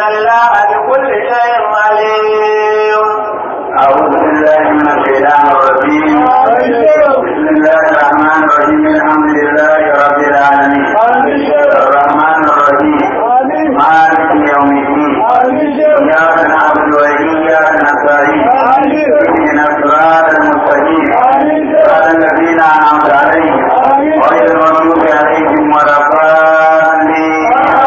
الله بكل شيء عليم أعوذ بالله من الشيطان الرجيم بسم الله الرحمن الرحيم الحمد لله رب العالمين الرحمن الرحيم مالك يوم الدين إياك نعبد وإياك نستعين اهدنا الصراط المستقيم صراط الذين أنعمت عليهم غير المغضوب عليهم ولا الضالين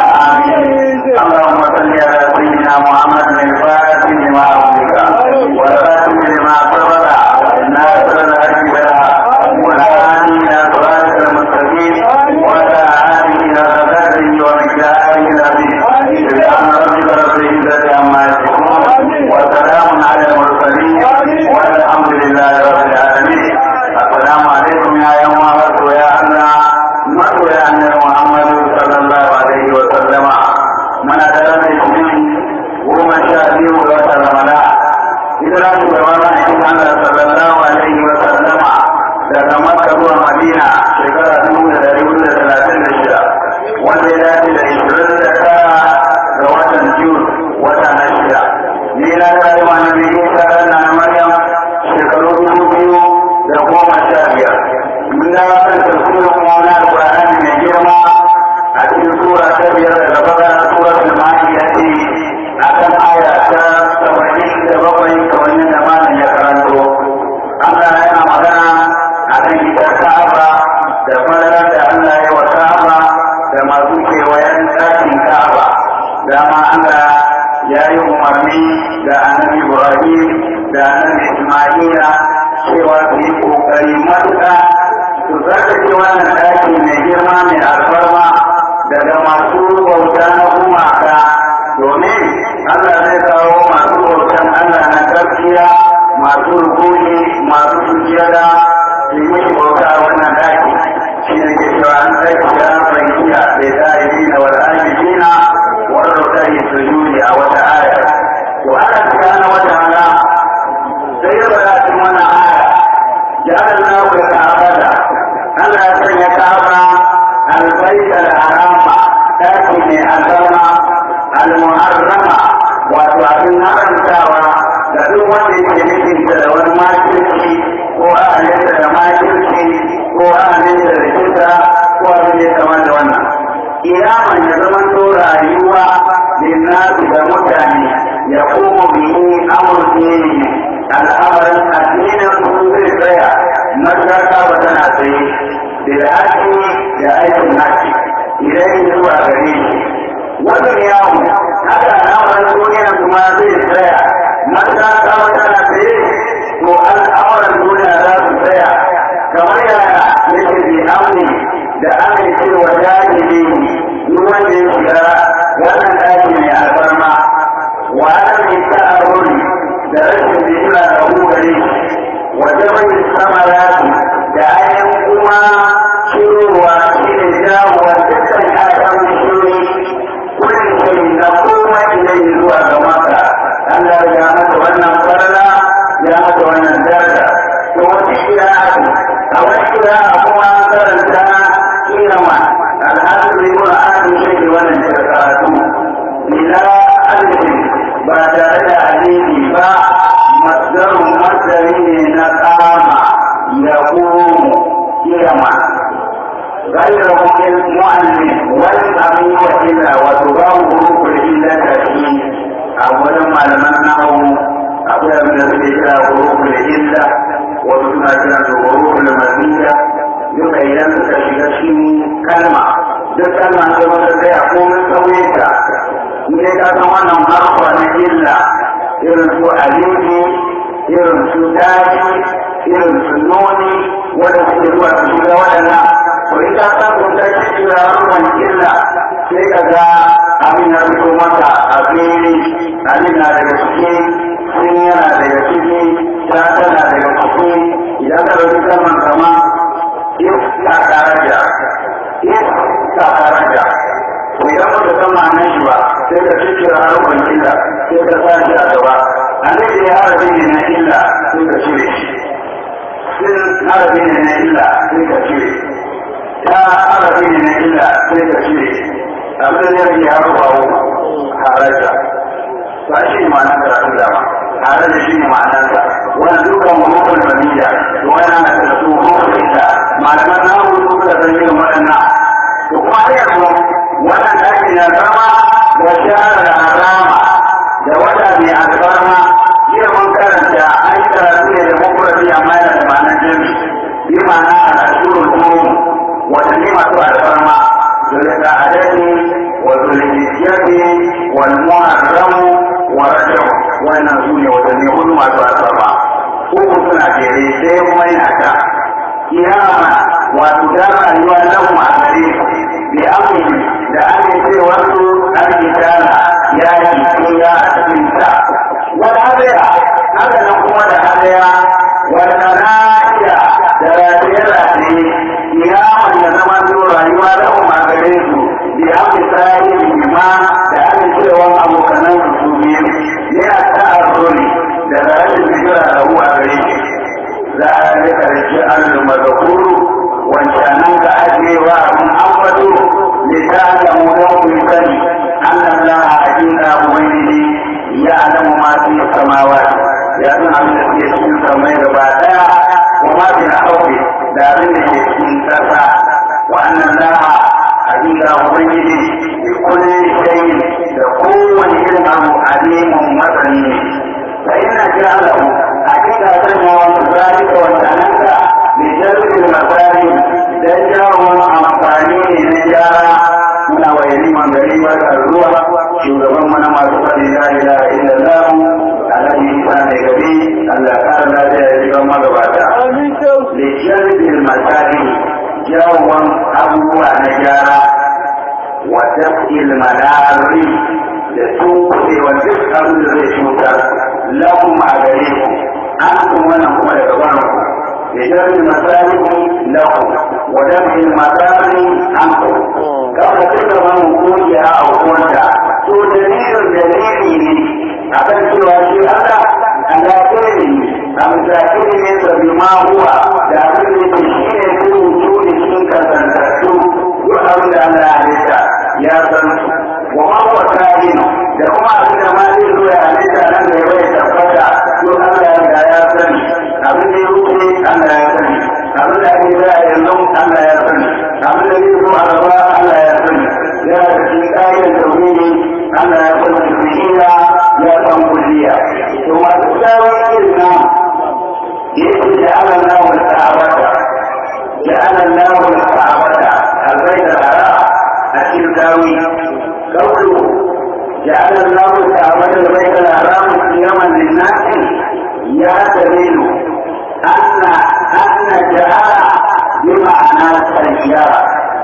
آمين اللهم صل على سيدنا محمد الفاتح لما أغلق والخاتم لما سبق ناصر الحق بالحق والهادي إلى صراطك المستقيم وعلى آله وصحبه ومقداره العظيم سبحان ربك رب العزة عما يصفون وسلام على المرسلين والحمد لله رب العالمين السلام عليكم يا يوم مرحبا يا الله مرحبا يا أمير محمد صلى الله عليه وسلم من أدرك الدين ومن شاء به وترمنا إذا شugabana in Allah sallallahu alaihi wa sallama daga Makka zuwa Madina shekara dubu da dari hudu da talatin da shida wanda ya dace da ishirin da tara ga watan Jun wata na shida. Ni na tare ma na biyu tare na Maryam shekaru dubu biyu da goma sha biyar. Mun da kan tafsirin mawala Al-Qur'ani mai girma a cikin sura ta biyar daga bakara suratul Ma'idah ce akan aya ta saba'in da bakwai kamar yadda malam ya karanto Allah yana magana a kan ita Ka'aba da falalar da Allah ya wa Ka'aba da masu kewayen ɗakin Ka'aba dama Allah ya yi umarni da annabi Ibrahim da annabi Ismaila cewa su yi ƙoƙari matuƙa su tsarkake wannan ɗaki mai girma mai alfarma daga masu bauta na gumaka domin Allah zai kawo masu bautan Allah na gaskiya masu rukuni masu sujjada su yi mishi bauta a wannan daki shi ne ke cewa an tsaki da an fahimciya da zahiri na wal ajibina wal rukari sujudi a wata aya to Allah subhanahu wa ta'ala sai ya bada cikin wannan aya ja'ala Allahu al-ka'bata Allah ya sanya Ka'aba al-bayt al-harama daki mai albarma al-muharrama wato abin haramtawa da duk wanda yake nufin da wani makirci ko ahalinsa da makirci ko ahalinsa da kisa ko abin da ya kama da wannan iyaman ya zama to rayuwa linnasu da mutane ya kuma bihi amurke al'amarin addinin su zai tsaya matsaka ba tana tsaye da haƙi da aikin haƙi idan zuwa gare shi wannan yawo haka al'amarin duniya kuma zai tsaya mata ta wata na tsaye to al'amuran duniya za su tsaya kamar yaya yake bi amni da amincewa jahili duk wanda ya shiga wannan ɗaki mai alfarma wa ana ta aruri da rashin bijira da hukari wa jama'i samarati da ayan kuma shirowa shi ne jawowa dukkan ayan shiri kullum shirin na koma ilai zuwa ga maka Allah ya masa wannan farla ya masa wannan daraja to wata kira a wata kira kuma karanta kirama al'adun ibn adam shi wannan karatu ila alifin ba tare da alifi ba masdarun masdari ne na kama ya komo kirama غير المؤلف والأمين إلا وتباو حروف العلة فيه أولا ما لم نحو أولا من الذكر حروف العلة وثم كانت حروف المزيدة duka idan suka shiga cikin kalma duk kalma ce wanda zai a komin sauye ta in dai ka san wannan harfa na illa irin su alifi irin su daji irin su noni wanda suke zuwa su shiga waɗannan to in ka san kun ta shiga harfan illa sai ka ga abin ya fito maka a fili abin na daga ciki sun yana daga ciki ta tana daga ciki idan ka ɗauki kalman kama iska daraja iska daraja to idan ba ka san ma'anar shi ba sai ka cikira harkar illa sai ka sa shi a gaba a nan da ya harafi ne na illa sai ka cire shi sun harafi ne na illa sai ka cire ta harafi ne na illa sai ka cire abin da ya rage harfa daraja ba shi ne ma'anar karatu dama tare da shi ne ma'anarsa wani dukkan hukun familiya to wani ana da su hukun ita malaman na hudu suka san yin waɗannan to kuma har yanzu wannan ɗakin ya zama wa shahara da harama da wata mai alfarma jiya mun karanta an yi karatu ne da mafurafi amma yana da ma'anar jami bi ma'ana a ashurul umum watanni masu alfarma zulka adadi wa zulhijjati wal muharram wa rajab wannan su ne watanni hudu masu alfarma uku suna jere sai kuma yana ta kiyama wato da rayuwa lahu a gare bi amini da amincewar su alkitala ya yi kuya a cikin ta wal hadaya haka nan kuma da hadaya wal kanaiya da rataye-rataye kiyaman ya zama su rayuwa lahu a gare su bi amini sahibi ma da amincewar abokanan su biyu yana ta'arruri daga rashin hijira da huwa gare shi za a rika rike allu mazakuru wancanan ka ajewa abin ambato ne ta alamu don kun sani annan laha hakika ubangiji ya alamu ma fi samawa ya san abin da suke cikin samai gaba daya wa ma fi hauke da abin da ke cikin kasa wa annan laha hakika ubangiji bi kulli shay'in da kowane irin abu alimun masani ne fa inna ja'alahu hakika sanya wa zalika wa tanaka bi jalbil masali dan jawon amfani ne na gyara muna wa yaliman gari barkar ruwa shugaban mana masu faɗi la ilaha illallah alhaji isa mai gari Allah kara lafiya ya shiga magabata li jalbil masali jawon abubuwa na gyara wa tafil manari da tunkuɗe wa duk abin da zai cutar lakum a gare ku an kuma wannan kuma daga barin ku da jami'in masalihu lakum wa jami'in masali an ku kafa duka wani kungiya a hukunta to dalilin dalili ne a kan cewa shi Allah Allah ke ne a misali ne sabi ma huwa da abin da ke shi ne su rubutu da cikin kasantattu duk abin da Allah ya halitta ya san wa ma huwa kahin da kuma abin da ma zai zo ya halitta nan da ya bai tabbata to Allah ya riga ya sani abin da ya wuce Allah ya sani abin da ake za a yanzu Allah ya sani abin da zai zo a gaba Allah ya sani ya da cikin ƙa'idar tauhidi Allah ya san kulliya ya san kulliya to masu tsawon irin nan yake da Allah na wa ta'abata جعل الله الكعبة البيت الحرام أكيد داوي قوله جعل الله الكعبة البيت الحرام قياما للناس يعتمد أن أن جعل بمعنى سيارة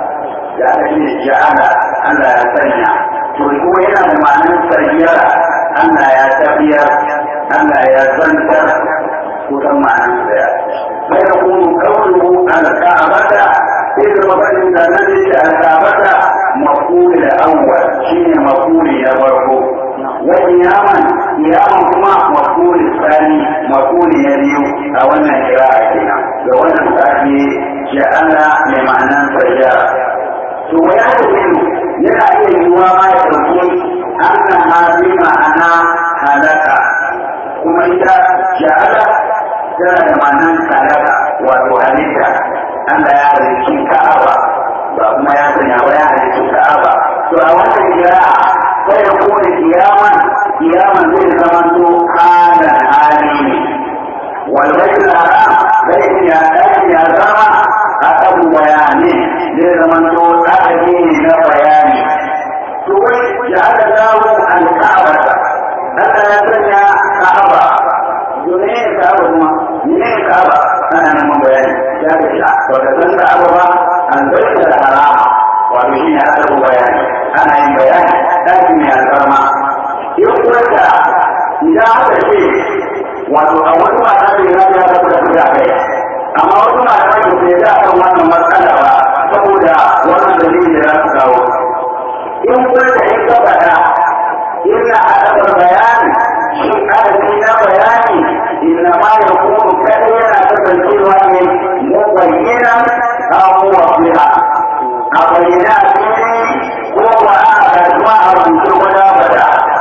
جعل جعل أن لا يسنع تقول هنا بمعنى سيارة أن لا يتبير أن لا يزنتر kusan ma'anar daya sai da kuma kawo alka'abata sai da mafarin da nan da alka'abata mafuli da awwal shine mafuli na farko wani yaman yaman kuma mafuli tsani mafuli na biyu a wannan kira'a kenan da wannan sake ja'ala mai ma'anar sajjara to ya tafi yana iya yiwuwa ma ya ɗauki annan hali ma'ana halaka kuma ita ja'ala tana da ma'anar kalaka wato halitta Allah ya halicci ka'aba ba kuma ya sanya ba ya halicci ka'aba to a wannan kira'a sai da kuma kiyaman kiyaman zai zama to halan hali ne wal baitul haram zai ya dace ya zama akan bayani zai zama to adadi ne na bayani to wai ya aka dawo al-ka'aba Allah ya sanya ka'aba domin ya ka'aba kuma ne ka'aba ana neman bayani ya ga shi ba ka san ka'aba ba an bai da harama wato shi ne aka bayani ana yin bayani ɗaki mai alfarma in kuwa idan aka ce wato a wani mata da ya ga da kuka kuka kai amma wasu malamai ba su yi da kan wannan matsala ba saboda wannan dalilin da za su kawo in kuwa da in ka faɗa ina haɗa bayani shi adadi na bayani inna ma ya kuma kaɗai yana kasancewa ne mu bayyana abubuwa fiha a bayyana fili ko ba a kasuwa a rubuce wada wada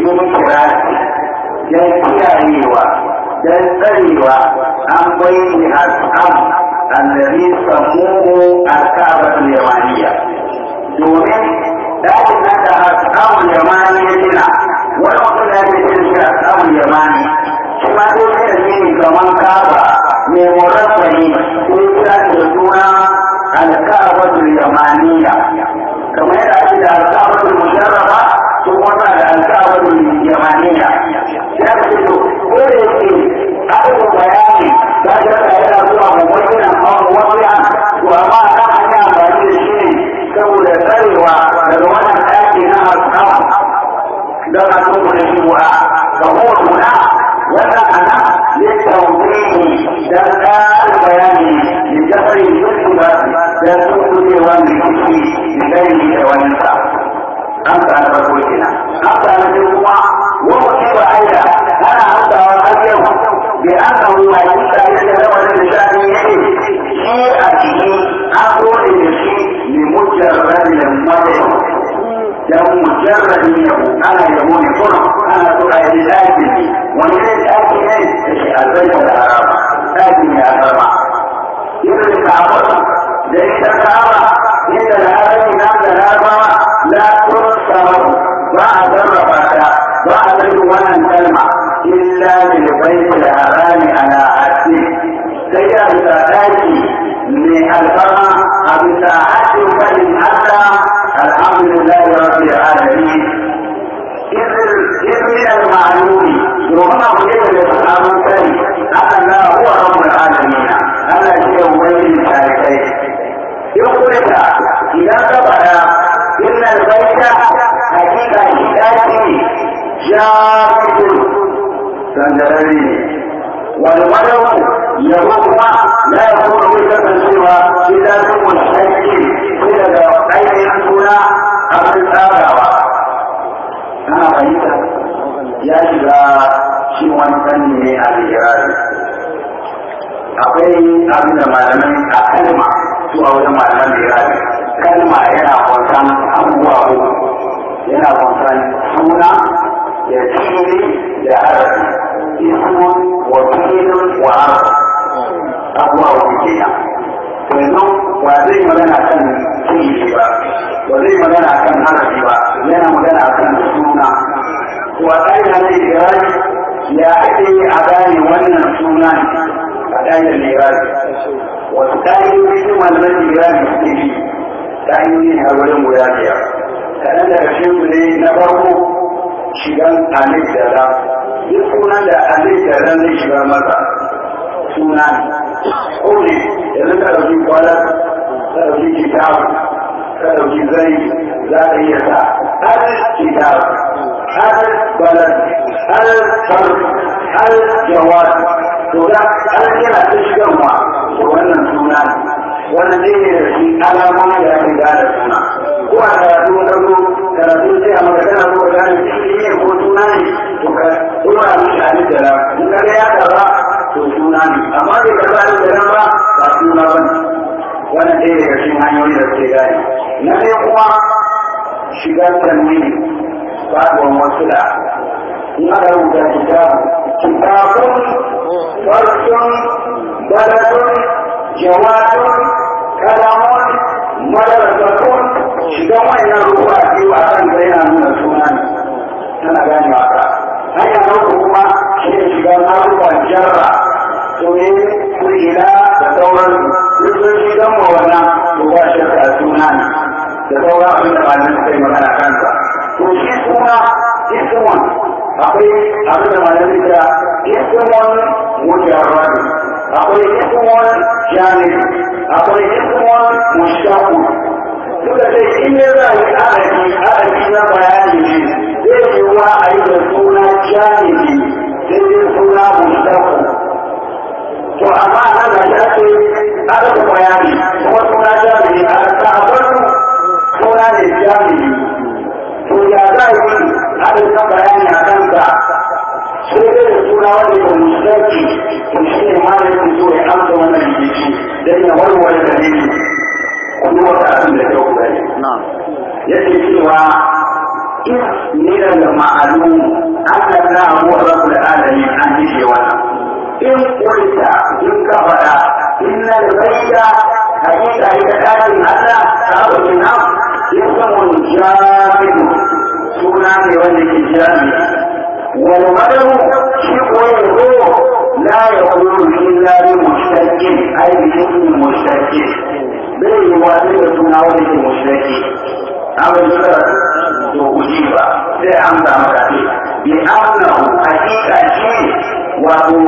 yin kirasi don kiyayewa don tsarewa an bayyana al'am annabi samuhu al-ka'batul yamaniya domin dakin nan da al'amul yamani ya gina wani mutum da ya ce shi al'amul yamani shi ma sai sai da shi kamar kaba mai murabbani ko kira da suna al-ka'batul yamaniya kamar yadda ake da al-ka'batul musharrafa sun wata da al-ka'batul yamaniya ya ce to ko da yake aka yi bayani ba da ka yana zuwa mummunan hawan wasu to amma ta hanya amfani da shi ne saboda tsarewa daga wannan ɗaki na alƙawa don a tuku da shi wa ga hotuna wannan ana littauƙiƙi don ƙarin bayani da jafari yusuf ba don tukucewa mai kuki da gani da wani sa an sa na farko kenan an sa na biyu kuma wani ba aida ana hantawa har yau bi an samu mai kuka yadda da wani da shani yake shi a ciki an dole da shi ne mujarradin mata dan mujarradin yabo ana yabo ne kuma ana so a yi daki wani ne daki ne da shi albarka da harama daki ne a harama irin ka'aba da ita ka'aba inda da harami na da larabawa la tursaru ba a sarrafa ta ba a sarrafa wannan kalma illa bil baiti harami ala asli sai ya bisa daki mai alfarma a bisa haɗin fadin Allah alhamdulillah rabbil alamin إذ من المعلوم وهم أقول لأصحاب الكريم أن الله هو رب العالمين ألا شيء بين الشاركين يقول إذا ثبت إن البيت حقيقة شتاتي جامد سندرني والولد يهوم لا يكون بك سوى إذا كنت مشتكي إلى أين يكون أمر الآباء أنا فهمت ya shiga shi wani fanni ne a ligirari akwai abin da malamai a kalma su a wajen malaman ligirari kalma yana kwansan abubuwa uku yana kwansan suna da fili da harafi ismun wa filin wa harafi abubuwa uku kenan to yanzu ba zai magana kan fili ba ba zai magana kan harafi ba yana magana kan suna waɗanda na irari ya ake yi a gane wannan suna a ɗayan irari wasu ƙa'idoji su malaman irari suke bi ƙa'idoji har wurin guda biyar kaɗan daga cikin su ne na farko shigan alif da ra duk sunan da alif da ran zai shiga masa suna ko ne yanzu ka ɗauki kwalar ka ɗauki kitabu ka ɗauki zai za ka iya sa har kitabu هل بلد هل فرد هل جواد تورا هل yana ta shigarwa da wannan suna wannan zai ne da shi alamomi da ake gane suna ko a karatu na zo karatu sai a maka kana so ka gane shi ne ko suna ne to ka dora mishi alif da ram in ka ga ya karba to suna ne amma bai karba alif da ram ba ba suna ba ne wannan ɗaya daga cikin hanyoyi da suke gane na ɗaya kuma shigar tanwini faɗuwan wasu da in aka rubuta kitabu kitabun farsun baladun jawadun kalamun madarasatun shigan wayannan ruwa biyu a kan zai na nuna suna ne tana gane waka hanyar rubu kuma shi ne shigan haruwan jarra to ne kurila da sauran duk sun shigan wa wannan ruwa shirka suna ne da sauran abin da malamin suka yi magana kansa to shi suna ismun akwai abin da malamin da ismun mujarrad akwai ismun jamil akwai ismun mushtaq suka ce in ne za a yi adadi adadi na bayani ne zai yi wa a yi da suna jamili sai dai suna mushtaq to amma nan da ya ce adadin bayani kuma suna jamili a sabon suna ne jamili to ya za a yi haɗin kan bayani a kanka sai dai da suna wanda ba musulunci to shi ne ma da yake so ya amsa wannan rikici don ya warware da ne kuma wata abin da kyau bai yake cewa in ne daga ma'alum Allah na abu wa rabu da adami an yi wannan in kulta in ka faɗa inna da bayyana hakika ita ɗakin Allah ta abu kina ismun jami'u suna ne wanda ke jami'u wal madaru shi ko yanzu la yaqulu illa bi mushtaqin ay bi ismi mushtaqin bai yi wani da suna wanda ke mushtaqi abin da to guji ba sai an samu kafi bi annahu hakika shi wato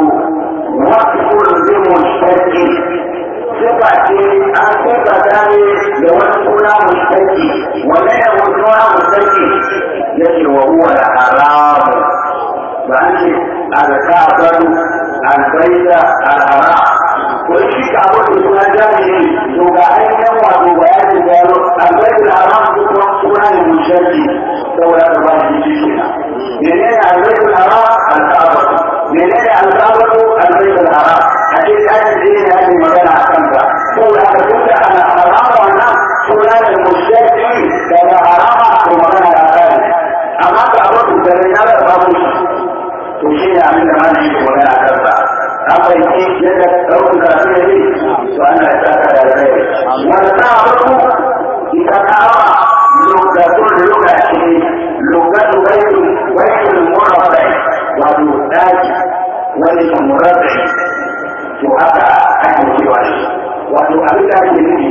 waqtul bi mushtaqin sifa ce an sifa ta ne da wani suna mushtaqi wannan ya wani suna mushtaqi yake wa huwa da haramu ba an ce alkafar albaida alhara ko shi ka wani suna jami'i to ga ainihin wato bayanin gano albaida alhara ko kuma suna ne musharki saboda ka ba shi shi kenan menene albaida alhara alkafar menene alkafar albaida alhara a ce kayan da ne ake magana a kanka saboda ka tun da ana harama wannan suna ne musharki daga harama ko magana da kai amma ka abu da ne na da babu shi to shi ne abin da mana yake magana a kansa an fahimci yadda ɗaukar karatu ya yi to ana ya saka da rai wanda ta farko ita ta hawa lokacin lokaci lokacin baitin baitin murabbai wato daji wani ke murabbai to haka ake cewa shi wato abin da ake nufi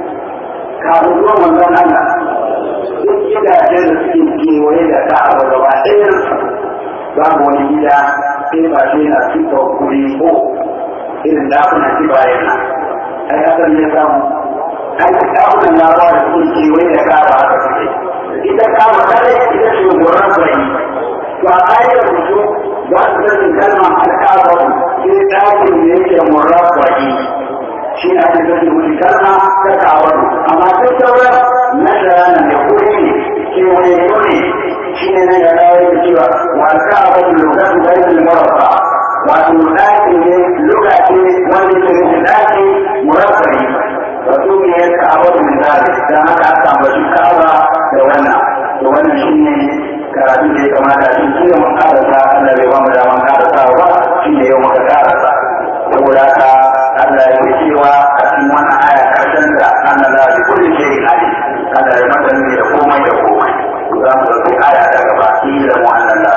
kafin zuwan manzon Allah duk gidajen da suke kewaye da ka'aba gaba ɗayan babu wani gida sai ba shi na tuka kuri ko irin dakuna ci bayan nan ai hakan ya samu ai dakunan labawa da sun kewaye da kaba haka suke ita kaba kare ita ce goron bari to a ƙa'idar mutu ba su sanin kalmar alƙabar sai ɗakin da yake murabba'i shi ne ake sanin wani kalma ta kawar amma duk sauran na shara da kuri ne kewaye ne shi ne na yana yake cewa wata abu lokacin da yake murafa wato ɗaki ne lokaci wanda ke nufin ɗaki murafari wato ne ya kawo da misali don haka aka ambaci kawa da wannan to wannan shi ne karatu da ya kamata shi shi ne mun karasa Allah bai ba mu daman karasa ba shi ne yau muka karasa saboda haka Allah ya cewa a cikin wannan aya karshen da Allah la bi kulli shay'in alim Allah ya madani da komai da komai za mu ɗauki aya ta gaba ilamu an Allah.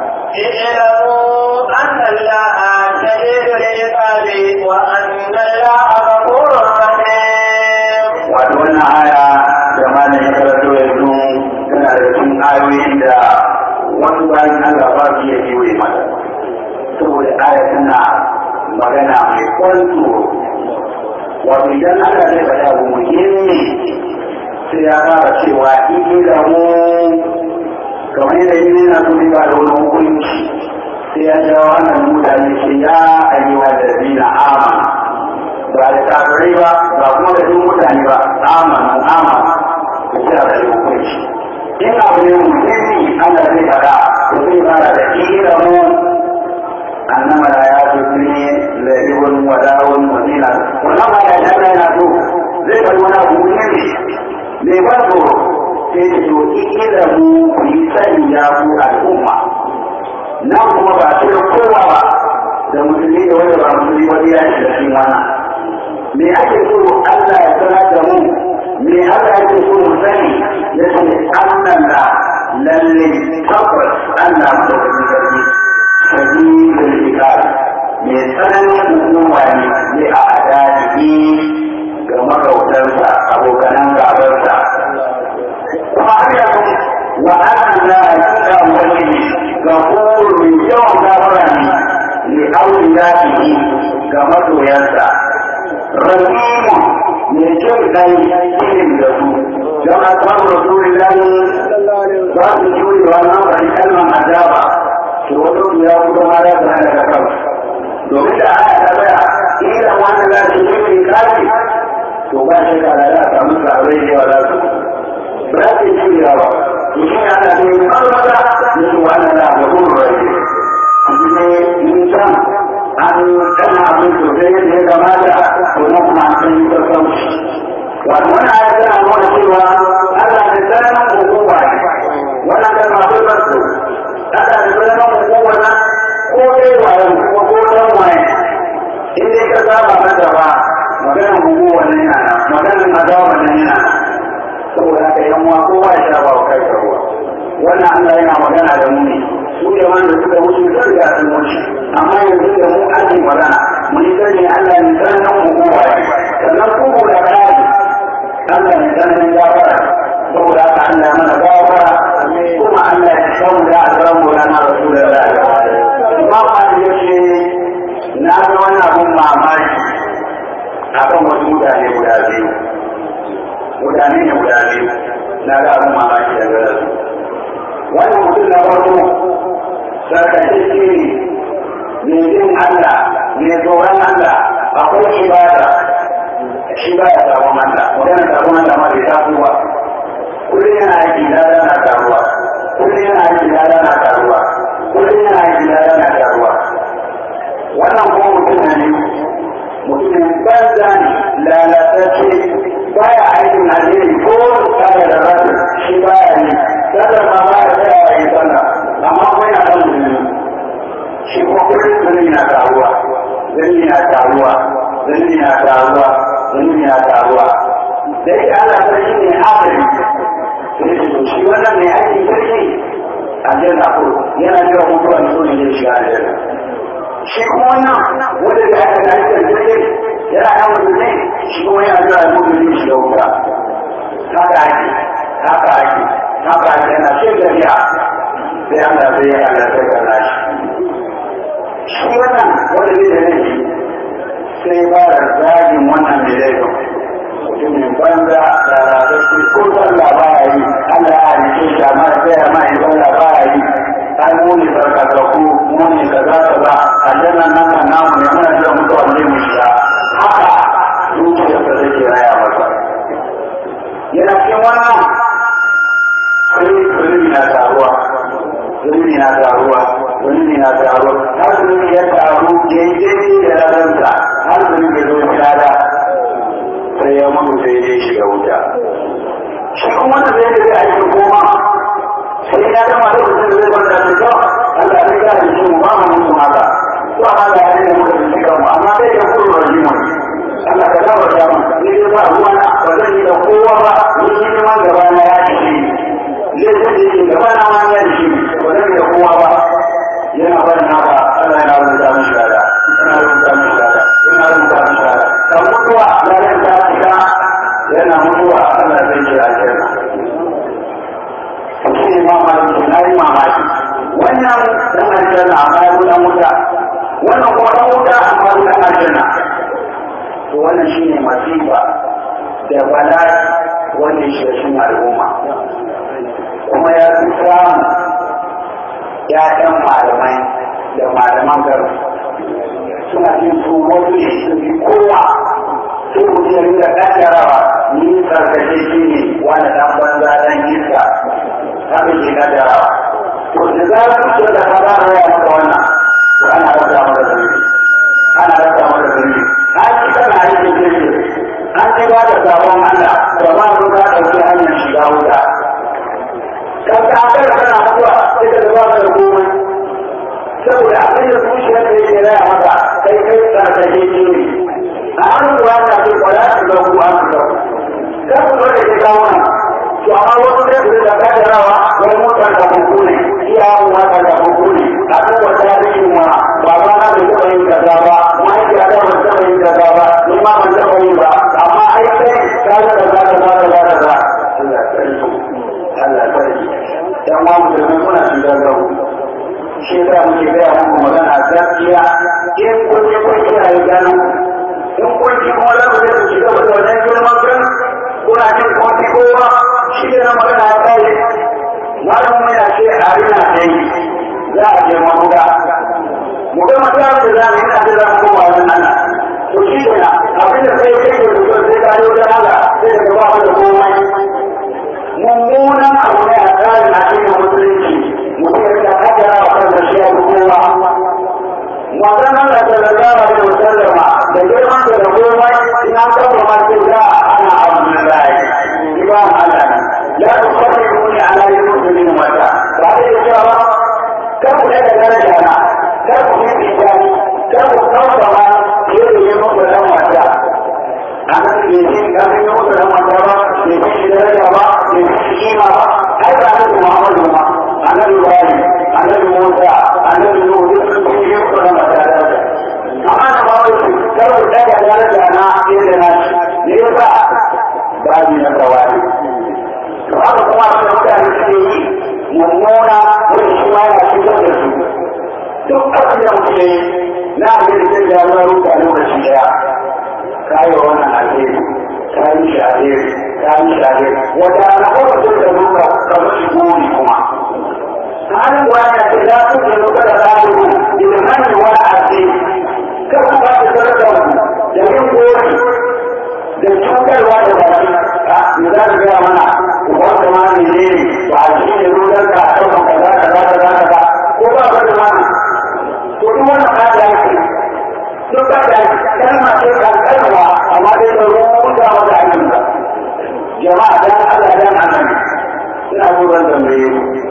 اعلموا أن الله شديد العقاب وأن الله غفور رحيم. Wato wannan aya da malam ya karanto yanzu tana da cikin ayoyin da wasu bayan Allah ba su iya kewaye mata. Saboda aya tana magana mai kwanto wato idan Allah zai faɗa abu muhimmi sai ya fara cewa ilamu kamar yadda yi na so ba da wani hukunci sai ya jawo wannan mutane ce ya ayyuwa da zina amana ba da kafirai ba ba kuma da duk mutane ba amana amana ku ce da hukunci in abu ne muhimmi Allah zai faɗa ko zai fara da ilamu annama la ya tudni la'ibun wa da'un wa zina wannan ba ya jana yana so zai faɗi wani abu muhimmi mai ban tsoro sai da to ikila mu ku yi sani ya ku al'umma nan kuma ba su da kowa ba da musulmi da wanda ba musulmi wani ya shiga cikin wannan me ake so Allah ya sanar da mu me Allah yake so mu sani ya ce annan da lalle tabbas Allah madaukakin sarki sabidul iqab mai tsananin hukuma ne ne a adalci ga magautansa abokanan gabarsa kuma har yanzu wa annan la hakika wani ga mai yawan gafara ne li auliyatihi ga masoyansa rahimu mai jin kai irin da su don a samu rasulillahi ba su jure wannan bari kalman azaba to wani ya kuma ma ya zana daga kansu domin da aya ta tsaya ila wannan za su yi kafi to ba shi ka da ta musu aure da yawa za su ba za su yi jurewa ba to shi ne ana da yin marmara da su wannan da ga gudu rai su ne yin can an kana abin sosai yadda ya kamata to na kuma an san yi sassauci wato wannan aya tana nuna cewa Allah da tsananin hukuma ne wannan mata ba maganar gugu wannan yana maganar azaba wannan yana saboda haka yan uwa kowa ya sha ba wa kai ruwa wannan Allah yana magana da mu ne su da wanda suka wuce sun riga sun wuce amma yanzu da mu ake magana mu yi sani Allah ne sanin mu kowa ne sannan kuku da kari Allah ne sanin gafara saboda haka Allah mana gafara kuma Allah ya shawo da azamu lana rasulullahi Imam Ali yace na ga wani abun mamaki akan wasu mutane guda biyu mutane ne guda biyu na ga abun mamaki daga su wannan mutum na farko sarkacece ne mai jin Allah mai tsoron Allah akwai ibada shi ba ya sabon Allah magana sabon Allah ma bai taso ba kullum yana aiki lada na karuwa kullum yana aiki lada na karuwa kullum yana aiki lada na karuwa wannan kuma mutum ne mutumin banza ne lalatacce baya aikin alheri ko tsara da rasu shi baya ne sadar ma baya tsaya yi sallah amma kuma yana kan musulmi shi kuma kullum zunubi na taruwa zunubi na taruwa zunubi na taruwa zunubi na taruwa dai Allah sarki ne afiri sai shi to shi wannan mai aikin sarki aljanna ko yana jira mutuwa ne so ne zai shiga aljanna shi kuma wannan wanda da aka da aikin sarki yana kan musulmi shi kuma yana jira mutuwa ne shiga wuta haka ake haka ake haka ake yana shi gariya sai Allah zai yi Allah sai ga nashi shi wannan wanda zai da laifi sai ba da zagin wannan mai laifin mutumin banza da rarrafi ko sallah ba ya yi Allah ya rike shi amma da sai ma yi sallah ba ya yi an muni sarkakaku muni kaza kaza aljannan nan kan namu ne muna jira mutuwa ne mu shiga haka zuciyarsa take raya masa yana cikin wannan sai zunubi na taruwa zunubi na taruwa zunubi na taruwa har zunubi ya taru daidai da raransa har zunubi zo shada sai ya mutu sai ya shiga wuta shi kuma da zai da ake koma sai ya gama da mutum zai bar da kyau Allah ya ga shi mu ba mu mutu haka to Allah ya yi mu da shi kanmu amma dai ya kuro rajimu Allah ka dawo da mu ni dai ba ruwa na ba zan yi da kowa ba ni shi ma gaba na ya ci zai zai yi gaba na ma ya ci ba zan yi da kowa ba yana barin haka Allah yana rubuta mishi lada yana rubuta mishi lada yana rubuta mishi lada kan mutuwa ladan ta shiga yana mutuwa Allah zai ce a kenan shi ne mamaki na yi mamaki wannan dan aljanna amma ya dan wuta wannan kuma dan wuta amma ya dan aljanna to wannan shi ne masifa da bala'i wanda shi shi al'umma kuma ya fi samu ya'yan malamai da malaman garin suna jin su wasu ne su fi kowa sai mutum ya rinka kaddarawa ni sarkashe shi ne wani dan banza dan iska haka ke kaddarawa to da zarar mutum da ka zara ya maka wannan to ana rasa maka zunubi ana rasa maka zunubi an ci kana aikin kirki an ci ba da sabon Allah da ba su ka ɗauki hanyar shiga wuta kan ka akalla kana mutuwa sai ka zaba ka da komai saboda abin da zuciyar da yake raya maka kai kai sarkashe shi ne an ruwa na ce kwaya su ga ku an su kan ku da ke kawo nan to amma wasu da su da kaddarawa wani motar da kunku ne iya mu motar da kunku ne a kan wata yake ma baba na bai taɓa yin kaza ba mahaifiya ta bai taɓa yin kaza ba ni ma ban taɓa yin ba amma ai kai ka ga kaza kaza kaza kaza Allah sarki Allah sarki dan ma musulmai kuna shiga gabu shi da muke gaya muku magana gaskiya in kun je kun kiyaye gano in kun ji kuma za ku je ku shiga da wannan girman kan kuna jin kuma kowa shi ne na magana ya kai malamin yana ce a rina dai za a je mabuga mu ga mata da za mu yana da za mu koma wannan Allah to shi ne abin da sai kai da mutum sai ka yi wajen Allah sai ka ba mu da komai mummunan abu ne a tsarin a cikin musulunci mutum ya rika kaddara wa kansa shi ya kowa Mazan Allah sallallahu alaihi wasallama da girman da da komai ina kafa ma sai da ana Abdullahi imam Allah la tuqaddimu ala yusufin mata ba da cewa kar ku da daraja na kar ku yi bijani kar ku kawo ma ke mummuna wani shi ma yana cutar da su duk abin da muke yi na abin da zai jawo ruka lokaci daya kayi wannan alheri kayi shi alheri kayi shi alheri wanda na kuma zai da ruka ka mashi gori kuma halin wani ce za su ke ruka da zalibu idan hanyar wani alheri kan ku ba da sarrafa da yin gori da cutarwa da baki a me za ka gaya mana uban da ma ne ne ba a shi ne rudan ka a ɗaukan kaza kaza kaza kaza ko ba ba da mana to duk wannan ba da yake duk ba da kalma ce kankanwa amma dai da rubuta mata aikin ka jama'a dan Allah dan annabi ina so zan tambaye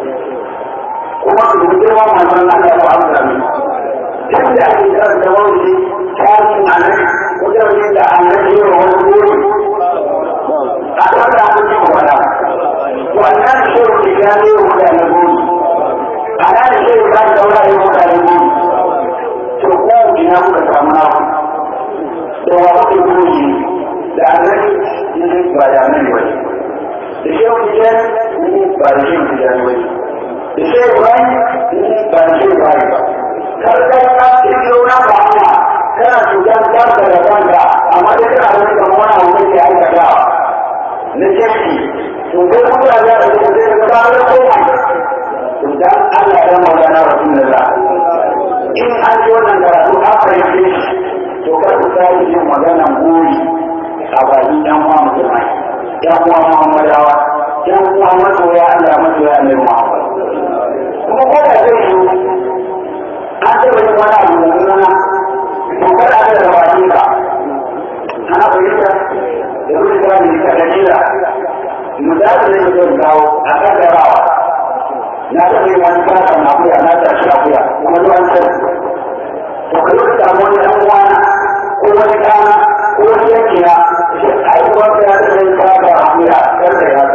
kuma ku rubuta ma manzon Allah ya amsa min yadda ake karanta wani tarihin annabi wajen da annabi ya wani gori a kan da aka ci wala wannan shehu ke gane wa mutane gori a nan shehu ba da wala ya mutane gori to ko ina kuka samu naku da wa kuke gori da annabi ne ba da annabi ba da shehu ke gane ba da shehu ke gane ba da shehu ba ba da shehu ba ba karkar ka kirkiro na ba hanya kana cutar kanka da kanka amma dai kana wani kamar wani abu da ke aikatawa na kirki to kai kuma da da ke zai ka ba da komai to dan Allah ya maulana rasulullah in an ji wannan karatu an fahimce shi to kar ku sai yin maganan buri a bakin yan uwa musulmai yan uwa muhammadawa yan uwa masoya Allah masoya annabi Muhammad kuma ko da zai yi an taɓa yin wani abu da nuna to kar a da bakin ka ana fahimta da wani kira ne ka dalila misali ne mutum kawo a kaddarawa na taɓa yin wani kasa na akuya na tashi akuya kuma zuwa can to ka yi samu wani ɗan uwana ko wani ɗana ko wani yankina shi aiwuwar da ya taɓa yin kasa akuya kar da ya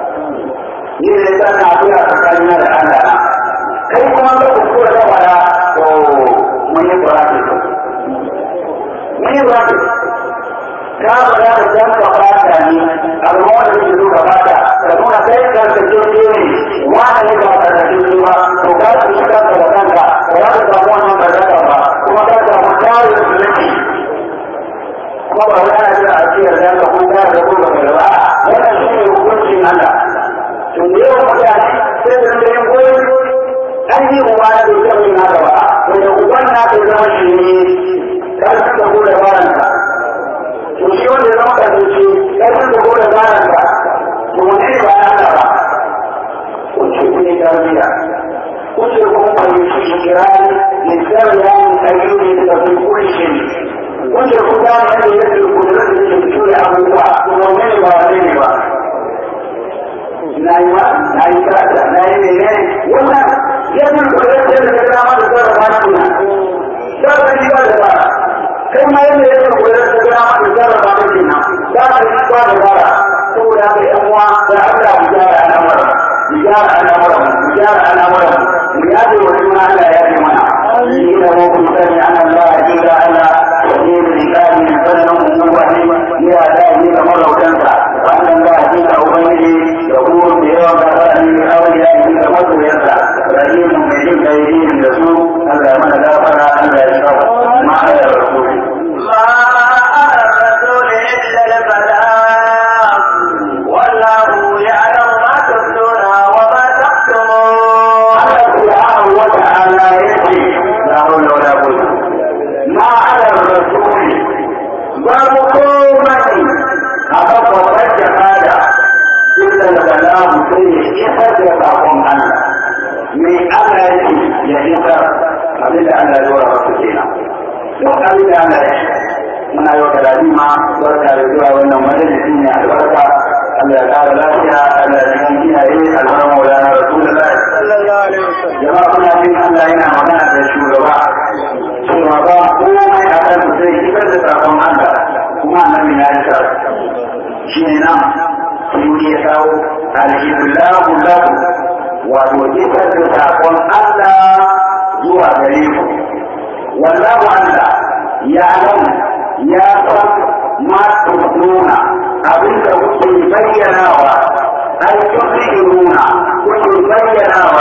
ni ne ta na akuya tsakanina da Allah na kai kuma ka kuskura da fara to mun yi burafi mun yi burafi ka ba za ka san ka fata ne amma wanda ke zo ka fata ka nuna kai ka ka ce ne wani ne ba ka da ce ba to ka ku shi kanka da kanka ba za ka samu wannan barkata ba kuma ka samu tarin zulumi kuma ba wani ana jira a cikin da ka kun tare da kuma ba ba wannan shi ne hukuncin Allah to da yawan mutane sai da yin goyi an yi uba na bai taɓa yin haka ba wanda uban na bai zama shi ne ƙarfin da ko da baranta to shi wanda ya zama kasance ƙarfin da ko da baranta to wani ne ba ya hana ba kun ce kun yi tarbiyya kun ce kun fahimci ikirari lissafi ya yi ayyuka da tafi kuri shi kun ce kun gane yadda yadda kudurar da ke fito da abubuwa to wani ne ba wani ne ba na yi ma na yi kata na yi mene wannan yadda kudurar da ke dama da sarrafa shi na sarrafa shi ba da ba kai ma yadda yadda kudurar da ke dama da sarrafa shi na za ka yi ba da bara saboda haka yan uwa da Allah mu gyara al'amuran mu gyara al'amuran mu gyara al'amuran mu yaje wa juna Allah ya ji mana ni da mu kun sani an Allah ya jira Allah ya yi rikani na sanin mu wani ya da ni da marautansa wannan ba shi da ubangiji da kuma da yawan gafara ne da kawai ya yi da masoyansa rahimu mai jin kai yin da su Allah ya mana gafara Allah ya shafa ma'a da rasuli ما على الرسول إلا البلاغ والله يعلم ما تبدون وما تكتمون Allah subhanahu wa ta'ala yace la hawla wala quwwata ma 'ala ar-rasul babu komai akan babbar jihada illa al-balag sai ya isar da sakon Allah me Allah yake ya isar abinda Allah ya dora masa kenan duk abinda Allah ya muna yau da lalima barka da zuwa wannan majalisi ne albarka Allah ya kara lafiya Allah ya cikin kiyaye alfarma wa lana rasulullahi jama'a kuna jin Allah yana magana da shugaba cewa ba komai a kan sai isar da sakon Allah kuma annabi ya yi sa shi ne nan sai ya kawo alhidullahu lahu wato isar da sakon Allah zuwa gare ku wallahu Allah ya alamu ya san ma tubnuna abin da kuke bayyanawa ai tukhrijuna kuke bayyanawa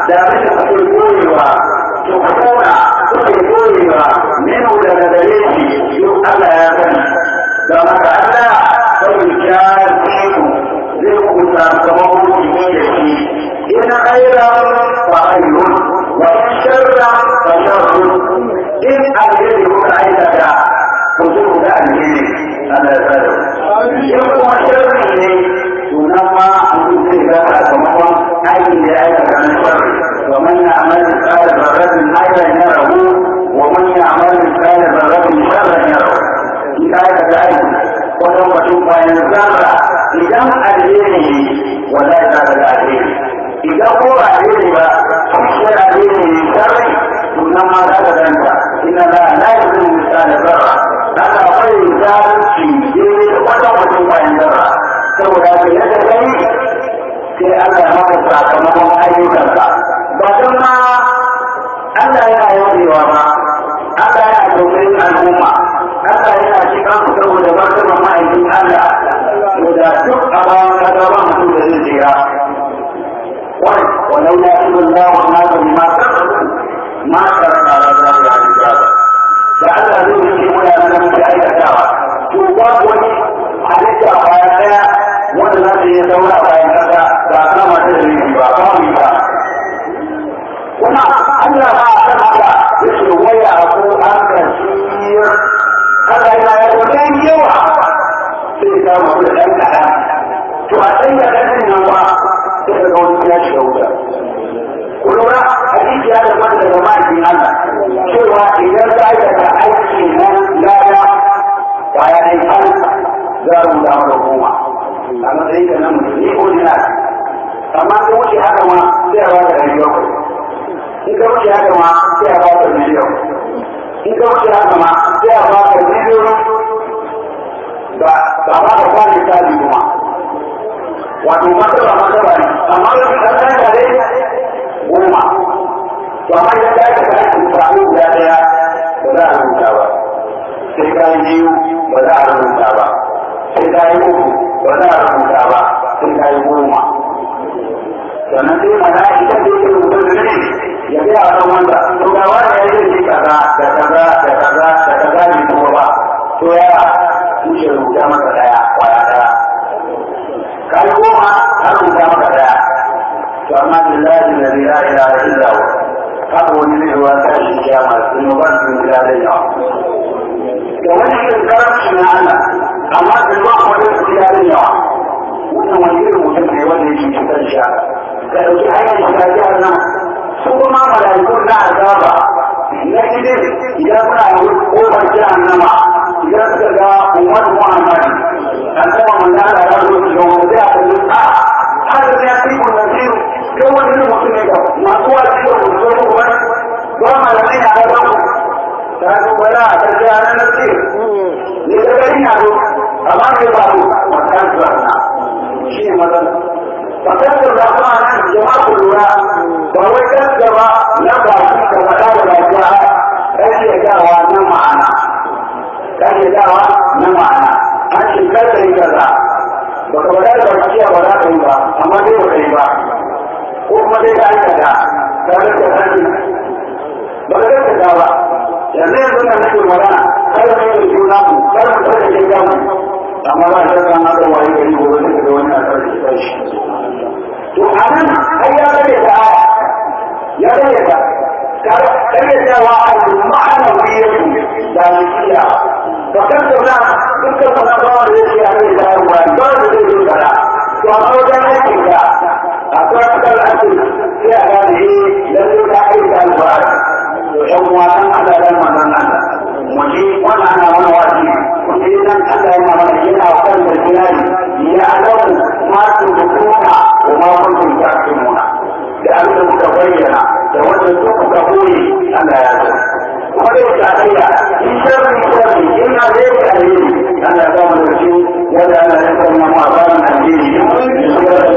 da abin da kuke koyewa to ku kona kuke koyewa minu daga gare shi duk Allah ya sani don haka Allah sai ya ce ku zai ku sakamakon jini da shi in khairan fa khairun wa in sharran fa sharrun in alheri kuka aikata ku zo ku ga alheri Allah ya tsare in kuma sharri ne to nan ma mutum zai ga sakamakon aikin da ya aikata na sharri wa man ya'mal mithqala dharratin khairan yarahu wa man ya'mal mithqala dharratin sharran yarahu in ka aikata aiki wata mutum bayan zarra idan alheri ne wallahi za ka ga alheri idan ko ba alheri ba kishiyar alheri ne sharri to nan ma za ka ganta ina la la yuzu misali zarra haka akwai zalunci daidai da wata mutum bayan zarra saboda ka yadda kai sai Allah ya maka sakamakon ayyukanka ba don ma Allah yana yawewa ba Allah yana tausayin al'umma Allah yana cikin su saboda martaba ma'aikin Allah da duk a bayan kasa ba mutum da zai tsira wai walau ya shi Allah wa ma ta ma ta ma ta ta la ta la ta da Allah zai yi muna nan da aikatawa to babu wani halitta bayan daya wanda za ta yi saura bayan kasa ba kama ta da nufi ba ba mu ba kuma Allah ba a kan haka ya ce waya ko an kasir Allah yana ya wajen yawa sai ya samu da ɗan kaɗan to a ɗan kaɗan ɗin nan ba sai ka ga wani ya shiga wuta ku lura hadisi ya zama daga ma'aikin Allah cewa idan ka aikata aiki na lada kwaya ɗaya kan za a rubuta maka goma a matsayin ka na mutum ne ordinary amma ka wuce haka ma sai a ba ka ɗari bakwai in ka wuce haka ma sai a ba ka miliyan in ka wuce haka ma sai a ba ka miliyoyi ba ba ba ka kwane tsari kuma wato martaba martaba ne amma da kan kan da dai goma to amma idan ka yi ka yi tsaro guda daya ba za a rubuta ba sai ka yi biyu ba za a rubuta ba sai ka yi uku ba za a rubuta ba sai ka yi goma sannan sai mana idan da yake rubuta da ne ya ga a wanda to ga wanda ya yi kaza da kaza da kaza da kaza ne kuma ba to ya tushe rubuta maka daya kwaya daya kai goma har rubuta maka daya to amma billahi la ilaha illa hu haka wani zai ruwa ta shi kiyama sun ba su gida da yawa da wani irin karamci na Allah amma sun ba wani gida da yawa wannan wani irin mutum ne wanda yake cutar shi ka ɗauki hanyar shiga jihar nan su kuma mala'ikun na azaba na gidan idan suna yi kofar jihar nama idan suka ga umar muhammad an taɓa manzana ya zo su gawo zai a kalli a hada ya fi kun nasiru kai wani irin mutum ne ga masu wasu da ku zo ku wani ba malamai na ga ku ta ga wala a kan jihar nasiru ne da gari na zo amma mai ba ku makan su na shi ne matsala fakasar da kuma nan jama'a ku lura ba wai gaskaba na ba su da faɗa da lafiya ƙarfe dawa na ma'ana ƙarfe dawa na ma'ana an ce karfe yi kaza ba ka faɗa da bakiya ba za ka yi ba amma dai ba ka yi ba ko kuma dai ka aikata ka rage ƙarfi ba ka gaskata ba yanzu yanzu na nake magana kar mu yi juna mu kar mu tsarkake kanmu amma ba shi kan haka wani gari gobe da da wani a tsarki kanshi to a nan ai ya rage ta aya ya rage ta rage ta wa a ma'ana wiyatu da nikiya ba kan da na dukkan sana ba wanda ya ce a rage ta aya ba ba da zai yi kada to amma wajen aikin ka a kwatakar aikin sai a gane eh lalle ka aiki da alƙur'ani to ƴan uwa nan Allah dan manzon Allah mu ji wannan ana wani wasi kun ji nan Allah yana mana yana kan da kirari ya alamu ma tu kuna wa ma kuntum ta'lamuna da abin da kuka bayyana da wanda su kuka koyi Allah ya san kuma dai ta tsaya in sharri sharri in na zai ka alheri Allah ya ba mu da shi wanda Allah ya sanya mu a bayan alheri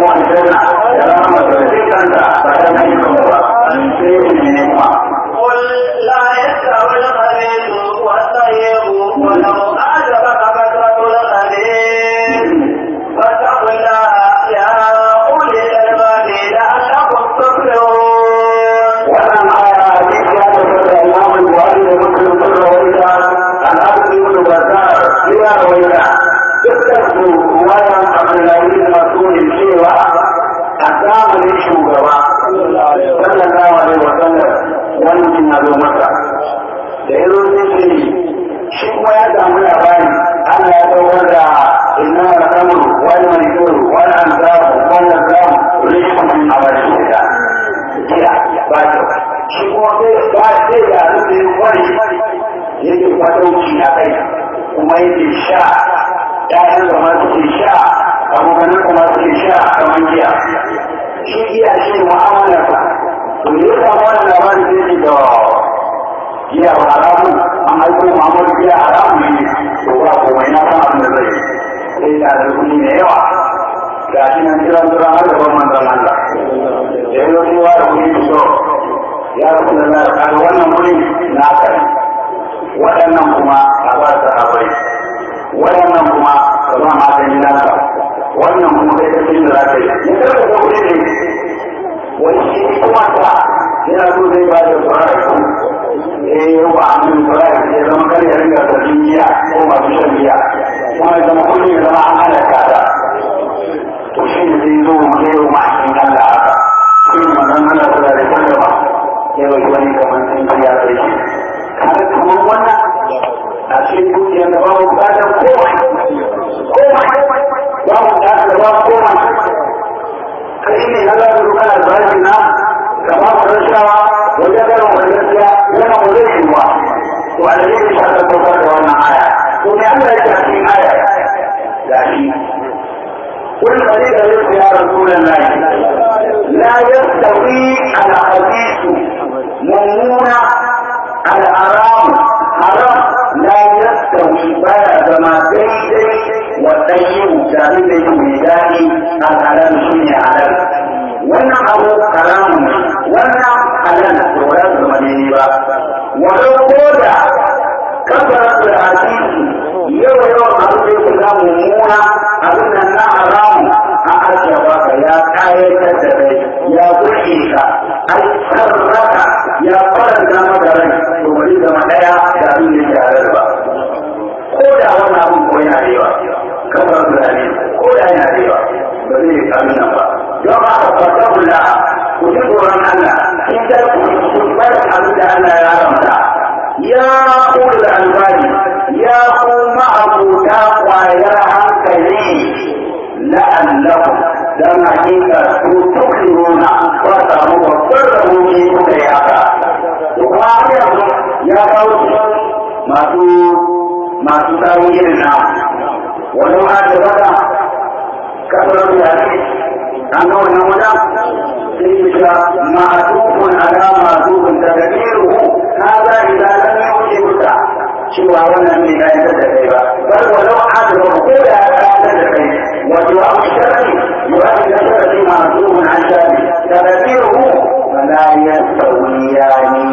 hukuncin ya zo masa da ya zo sai ce shi kuma ya samu labari Allah ya saukar da inna al-amru wal maisur wal ansab wal azlam rizqun min amali shaytan jiya ba ta shi kuma sai ba sai da rufe wani yake kwadauki a kai kuma yake sha ƴaƴan da masu ke sha abokanan da masu ke sha kamar giya shi giya shi mu'amalarsa to ya samu wannan labarin sai ce da giya ba haramu an haifo Muhammadu giya haramu ne to ba komai na san abin da zai sai da da kuɗi mai yawa ga shi nan kiran tura har da ban manzon Allah da ya zo cewa da kuɗi so ya rasu da zai kaga wannan kuɗi na kai waɗannan kuma a ba su abai waɗannan kuma ka ba ma ta gidanka wannan kuma kai kacin da za ka yi ne kada ka kuɗi ne wani shi kuma ta yana so zai ba da tsoron eh yau ba a mun kula ya zama kar ya ringa sarkin giya ko masu shan giya kuma ya zama kullum ya zama an halaka ta to shi ne zai zo mu kai ma in Allah haka shi ne manzon Allah sallallahu alaihi wasallam ya bai wani kamar sun kariya sai shi kaga kamar wannan a cikin dukiyar da babu bukatar komai komai babu bukatar da babu komai kai ne Allah ya rubuta da zaki na kama ku rashawa wajen garin wajen gaskiya yana mu zai yi wa to a dalilin shi aka saukar da wannan aya to me Allah ya ce a cikin aya gashi قل فريق رزق يا رسول الله لا يستوي الخبيث ممنوع الحرام حرام لا يستوي بعد ما daidai والطيب جامد الميداني الحلال شيء حلال wannan abu haramun wannan halal da ba su zama daidai ba walau ko da kasar da hadisi yawa yawan abu da yake za mummuna abin nan na haramun a ajiye baka ya kayatar da kai ya burge ka ai sarraka ya faranta maka rai to bari zama daya da abin da yake halal ba ko da wannan abin ko yana da yawa kasar da hadisi ko da yana da yawa ba zai yi abin nan ba don haka fata kula ku ji tsoron Allah in da ku bar abin da Allah ya haramta ya kula da albani ya kuma abuta kwayar hankali la'allakum dan hakika ku tukiruna ba samu babbar rahoto kuka yi haka to kuma har yanzu ya kawo masu masu samun irin na wani ma da baka kasar da an ga wannan wajen sai ya ma'atufun ala ma'atufun da gadiru هذا إذا لم يوجبك cewa wannan ne ya yi da kai ba bal walau adra ko da ya yi da kai wa du'a sharri yu'addu sharri ma'zum an sharri tadbiruhu wala yastawiyani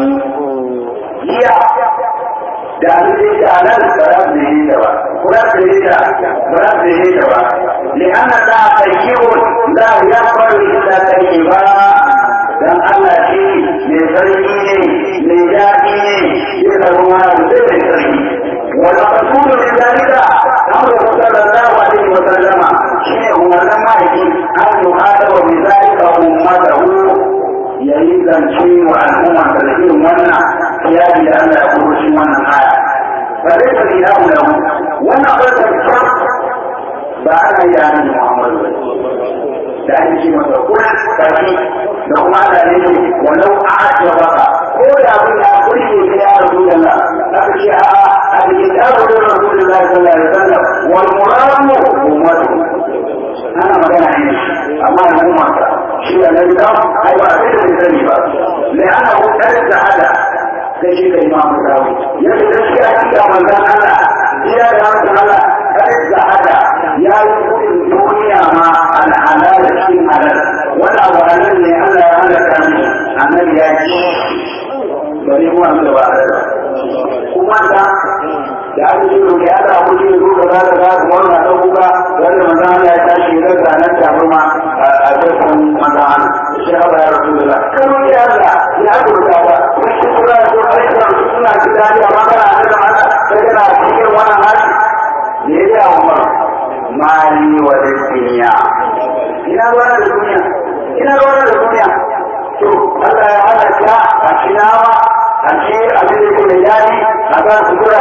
iya da abin da nan ba za su yi da ba kuma su yi da ba za su yi da ba li'anna ta tayyibun la yaqbalu illa tayyiba dan Allah shi mai sarki ne mai daɗi ne ya zama wani zai mai sarki wani masudu min dalika amru sallallahu alaihi wa sallama shine umarnin mahaifi an yuhada wa bi zalika ummatahu yayi zance wa al'umma da irin wannan kiyadi da Allah ya kuro shi wannan aya fa dai fa ila lahu wannan barka ba ana yi da annabi Muhammad da ake ce masa kuma kashi da kuma da ne walau a ake baka ko da abin ya kurke ka ya rasu da Allah aka ce a a cikin tsarin da rasu da Allah sallallahu alaihi wasallam wal muramu ummatu ana magana ne amma da umma shi da nan da ai ba sai da sani ba le ana hukar da hada sai shi da imamu dawo yadda gaskiya kika manzon Allah iya da Allah kai da hada ya yi kudin duniya ma al'ala da cikin halal wani abu halal ne Allah ya halaka ni annabi ya ci bari mu amma da ba halal kuma da da aka ce to ya da ku ne ku da da da mu na da kuka wanda manzo Allah ya tashi da zanan tabarma a cikin manzo Allah shi ba ya rasulullah kan ya Allah ya ku da ba shi kula da aika suna kidani amma kana da Allah sai kana cikin wannan hali ne ya Umar mali wa duniya ina ruwa da duniya ina ruwa da duniya to Allah ya halaka a shinawa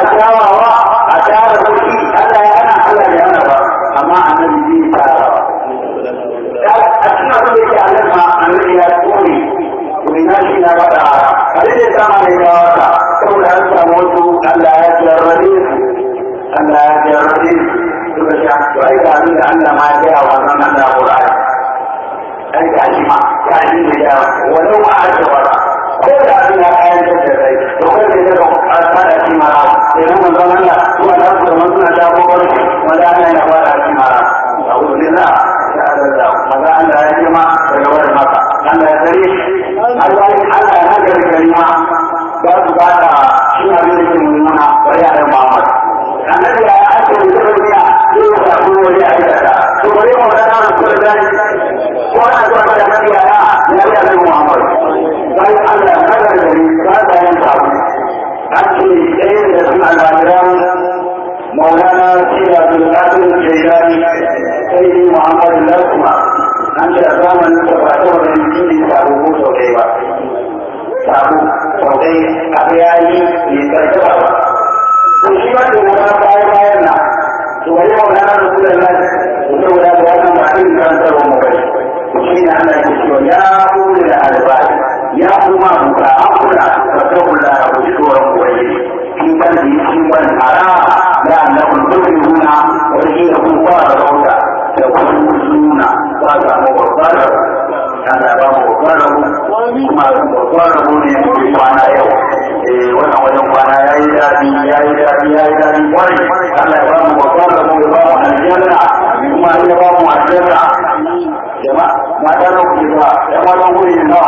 kyawawa a tara kuɗi Allah ya hana Allah ya hana ba amma annabi zai tara a cikin abin da yake Allah ma annabi ya kore kuma na shi na faɗa a da ya sama ne ya wata saboda an samu wasu Allah ya jarrabe su Allah ya jarrabe su suka sha to ai ga abin da Allah ma ya gaya wa nan Allah Qur'ani ai ga shi ma ga shi da ya walau ma a wata ko da abin ya kayan da kai to kai da ka fara shi mara sai mun zama Allah zuwa da su mun suna da kokon wanda Allah ya fara shi mara a'udhu billah ya Allah maza Allah ya jima daga wurin maka Allah ya sare Allah Allah ya haka da kalima ba su ba da shi abin da ke nuna bari a Muhammad annabi ya ake da duniya sai ya samu wani aikata to bari mu ga nan ko da ko ana zuwa da annabi ya ya ya da Muhammad sai Allah ya haka da gari ba da yin samu ake ɗaya da su al'adiran maulana sila bin qadir jailani sai Muhammad lasma an ce a zamanin da ba ta wani jini sabo ko sau ɗaya ba sabo sau ɗaya abu ya yi ne karfi ba to shi ba da wata baya bayan na to wani maulana da kula da to saboda da wannan ba irin karantarwa mu bai to shi ne Allah ya ce ya kula da albani ya kuma buka an kula ka ta kula da ku tsoron koyi in ban da shi ban tara da annabun tufihuna wani shi ya kuma fara rauta da kuma suna ba ta mu babbar Allah ba mu babbar kuma babbar ne mu kwana yau eh wannan wajen kwana yayi dadi yayi dadi yayi dadi kwarai Allah ya ba mu babbar mu ya ba mu aljanna kuma ya ba mu aljanna jama'a mata na ku ba ya ma don guri na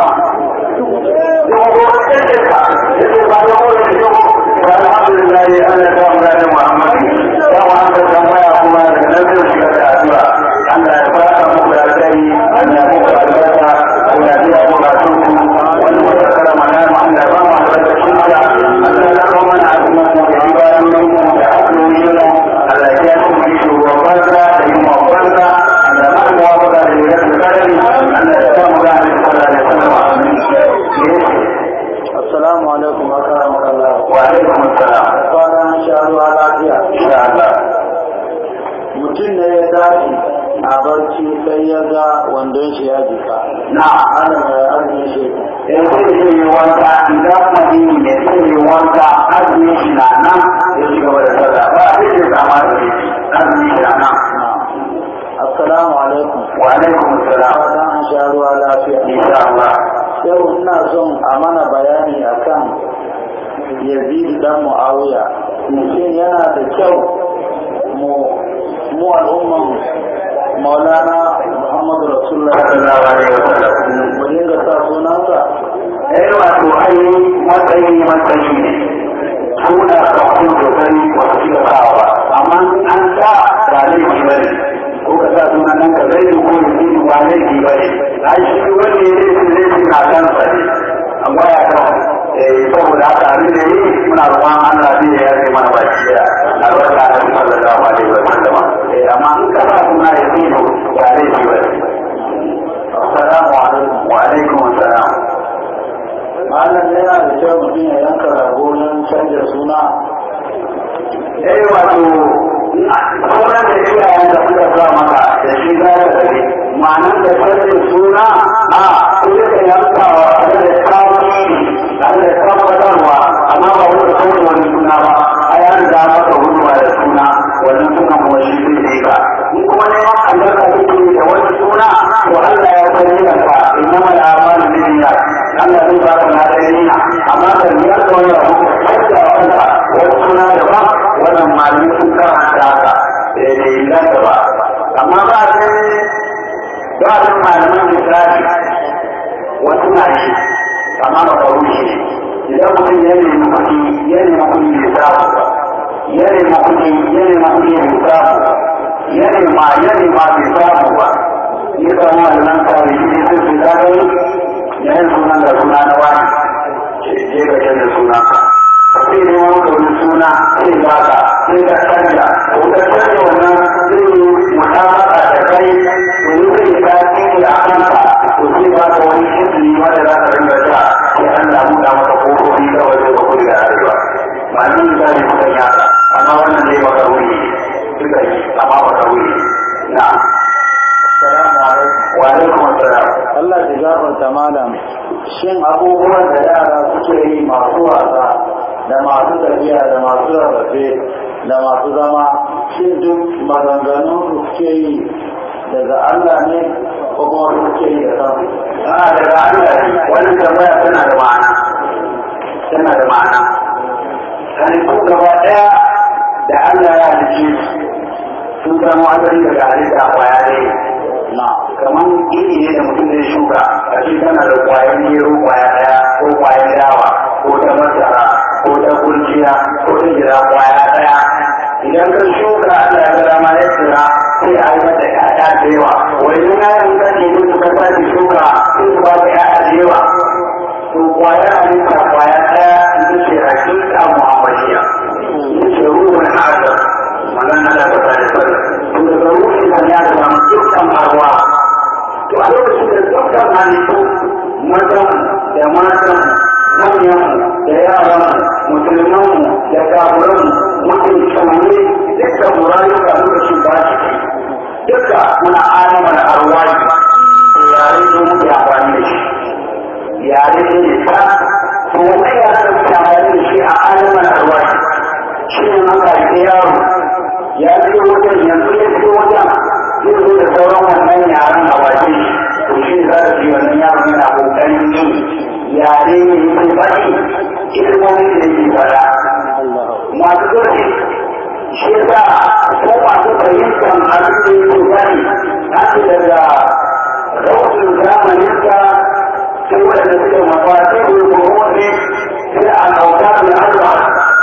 Alhamdulillah Allah ya samu da Muhammad ya wa aka tambaya kuma da nabi shiga da addu'a Allah ya fara muku da alheri Allah ya muku albarka Allah ya biya mu bukatun ku wannan wata karama na mu Allah ya ba mu albarkacin Allah Allah ya kawo mana azumin mu da ibadodin mu da addu'o'in mu Allah ya biya mu yi shugaban banza da yin wa banza Allah ya ba mu wafaka da yi da kadari Allah ya samu da alheri sallallahu alaihi wasallam Assalamu alaikum wa rahmatullah. wa alaikum assalam Kwana sha ruwa lafiya. insha Allah Mutum ne ya tashi a barci sai ya ga wandon shi ya jika. na'am Ana mai arzikin shi. in sai zai yi wanka idan madini ne sai yi wanka azumin shi na nan ya ci gaba da sallah ba sai zai kama da shi azumin shi na nan Assalamu alaikum. wa alaikum assalam Kwana sha ruwa lafiya. insha Allah Yau ina son a mana bayani akan Yazid dan Muawiya. Shin yana da kyau mu mu al'umman Maulana Muhammadu Rasulullah sallallahu alaihi wasallam mu dinga sa sunansa eh wato ai matsayi matsayi ne suna kafin sosai ba su cika sawa ba amma an sa ba laifi ba ne ko ka sa sunan nan ka zai ko ya fi ba laifi ba ne ai shi wanda ya laifi laifi na kansa ne amma ya kan eh saboda haka abin da yi muna roƙon Allah zai ya yi mana baki da albarka da sallallahu alaihi wa sallam eh amma in ka sa suna ya fi ba laifi ba ne assalamu alaikum wa alaikum assalam malam yana da kyau mutum ya yanka rago don canja suna eh wato sauran da iyayen da suka sa maka da shi za ka gari ma'anar da sarkin suna a kuma ka yanka wa da tawili da tabbatarwa amma ba wani kawai wani suna ba a ya riga maka huduwa da suna wannan suna kuma shi zai ne ka in kuma neman albarka kake da wani suna to Allah ya san yin ka innama al-a'malu binniyat Allah zai baka na niyya amma da niyyar da wani abu sai da wanda wani suna da ba wannan malami sun karanta haka da inganta ba amma ba sai ba sai malamin misali wasu na yi amma ba faru shi idan mutum ya nemi kuɗi ya nemi kuɗi bai samu ba ya nemi kuɗi ya nemi kuɗi bai samu ya nema ya nema bai samu ba ya samu wannan kawai shi ne sai su zagai ya yi sunan da suna na wani je ga canza suna sai ne wani kawai suna sai ba ka sai ka canja ko ka canja wannan zai yi mutabaka da kai domin zai ta cikin a kanka to sai ba ka wani shirri wanda za ka rinka sha sai an damu da maka kofofi kawai zai ka kudi da arewa ba ni misali kusan ya kai amma ba ka wuri na Assalamu alaikum. wa alaikum assalam Allah ya gafarta malam shin abubuwan da yara suke yi masu wasa da masu tafiya da masu rarrafe da masu zama shin duk maganganun su suke yi daga Allah ne ko kuma su suke yi da kansu a daga Allah ne wannan tambaya tana da ma'ana tana da ma'ana halittu gaba ɗaya da Allah ya halice su sun samu asali daga halitta kwaya ne na kamar iri ne da mutum zai shuka a ce tana da kwayan gero kwaya ɗaya ko kwayan dawa ko ta masara ko ta kurciya ko ta jira kwaya ɗaya idan ka shuka Allah ya ga dama ya tsira sai a yi mata ƴaƴa da yawa wani yayin ka ce musu ka sake shuka sai su ba ka ƴaƴa da yawa to kwaya halitta kwaya ɗaya ita ce hakika muhammadiya ita ce ruhun hajar magana da ta tare da to daga ruhin nan ya zama dukkan arwa to a lokacin da dukkan halittu mazan da matan manyan da yaran musulman da kafuran mutum tsauni dukkan murayuka lokacin ba shi duka muna alamar arwai yare ne muke amfani da shi yare ne ne ta to wannan yare da muke amfani da shi a alamar arwai shi ne an haifi yaro ya biyo wajen yanzu ya biyo wajen zai zo da sauran wannan yaren a waje to shi za ka ji wannan yaron yana kokarin yi yare ne yake faɗi ilmomin da yake faɗa masu zurfi shi yasa ko masu fahimtar abin da yake faɗi haka daga rawatun zamaninsa sai wadanda suke mafati ko kuma ne sai a nauta da arwa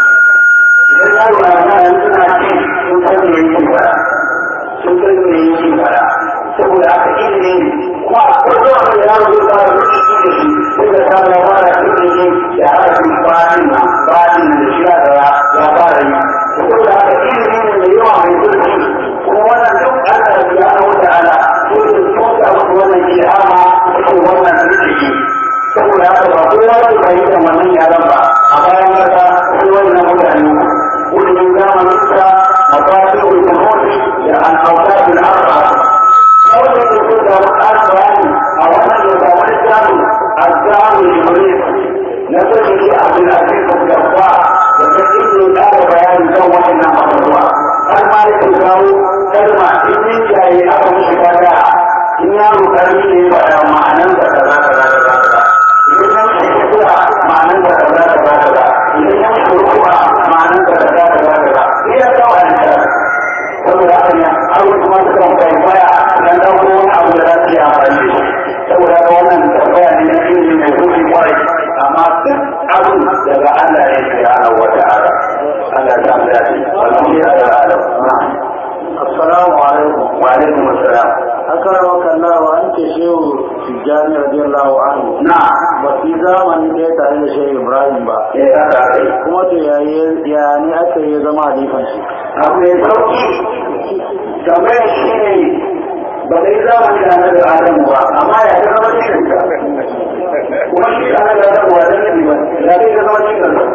idan yaro a yana yanzu na ce sun san me yake fara sun san me yake fara saboda aka ilimi ne kuma a kullum a yaro zai fara rubutu da shi sai da samu ya fara ilimi da harafin fadin nan fadin nan da shi ya fara ya fara yi saboda aka ilimi ne mai yawa mai zurfi kuma wannan duk Allah ya na wata ala sai da tsoka wasu wannan ilhama suke wannan zurfi saboda haka ba kowa zai fahimta wannan yaran ba a bayan kasa sai wannan mutane ilimin zamaninsa mafafi ulumuti da al'autar bil arba wanda ke so da wani bayani a wannan da ba wani samu azzamu iblis na sani shi abdul aziz gabba da ta inda ya ƙara bayani kan waɗannan abubuwa har ma ya ke kawo kalma in yin jaye aka mishi fada in yaro karami ne ya faɗa ma'anan da kaza kaza kaza kaza idan ya mishi kira ma'anan da kaza kaza kaza idan ya mishi ruwa ma'anan da kaza kaza kaza iya kawo a saboda haka ne har wasu ma suka kwaikwaya dan ɗauko wani abu da za su yi amfani da shi saboda haka wannan tambaya ne na ilimi mai zurfi kwarai amma duk abin daga Allah ne subhanahu wa ta'ala Allah ya samu dace wannan shi ya da alam assalamu alaikum wa alaikum assalam akarama kallawa an ce shehu tijjani radiyallahu anhu na ba su yi zamani ɗaya tare da shehu ibrahim ba eh haka aka yi kuma to ya ne aka yi zama halifan shi abu mai sauki tambayar shi ne ba ka yi zamani da annabi adamu ba amma ya ta zama cikin ka kuma shi annabi adamu ba dan nabi ba ya zai ta zama cikin ka